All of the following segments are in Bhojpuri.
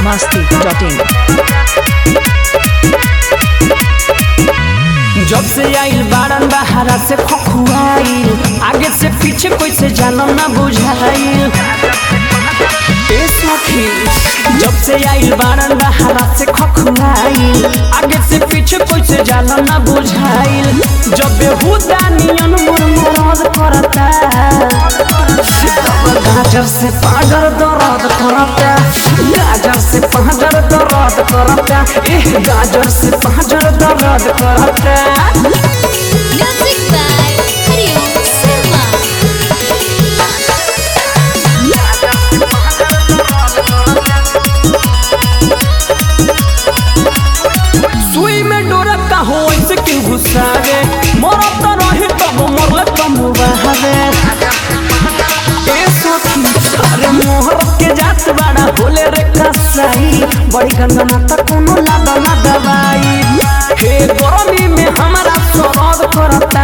masti.in जब से आइल बारन बहारा से खखुआइल आगे से पीछे कोई से जानो ना बुझाइल ए सखी जब से आइल बारन बहारा से खखुआइल आगे से पीछे कोई से जानो ना बुझाइल जब बेहुदा नियन मोर मोरद करता तब गाजर से पाजर दर्द करता गाजर से पाजर दर्द करता एह गाजर से पाजर दर्द करता Music by Hariom Sharma. सुई में डोरत का हो ऐसे क्यों घुसावे मरत तो रहे तब मरले कम बहावे ए सखी अरे मोहर के जात बड़ा होले रे कसाई बड़ी गंगना तक कोनो लादा ना दवाई हे गरमी में हमारा सरद करता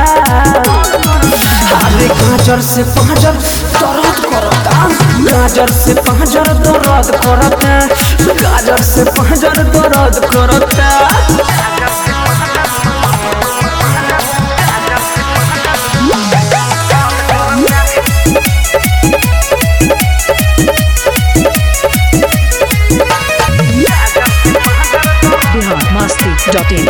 अरे गाजर से पाजर दर्द करता गाजर से पाजर दर्द करता गाजर से पाजर दर्द करता Bihar masti.in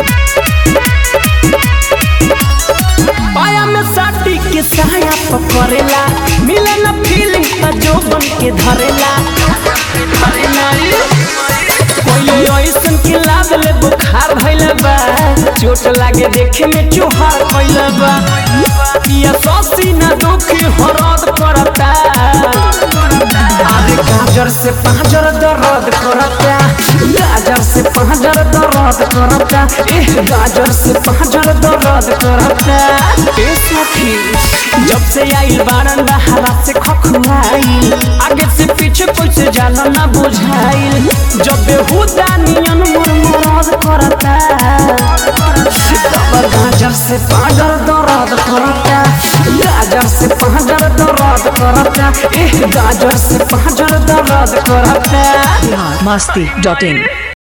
पाया में साटी के साया पकड़ेला मिले न फीलिंग त जो बन के धरेला अरे नारी कोई ऐसन के लाद ले बुखार भइले बा चोट लागे देखे में चोहार भइले बा पिया ससी न दुखी हरद करता अरे गाजर से पाजर दर्द करता गाजर से पाजर दर्द करता एह गाजर से पाजर दर्द करता ए सखी जब से आइल बारन बहारा से खखुआइल आगे से पीछे कोई से जाला ना बुझाइल जब बेहुदा नियन मोर मोरद करता तब गाजर से पाजर दर्द करता गाजर से पाजर दर्द करता एह गाजर से पाजर दर्द करता Bihar masti.in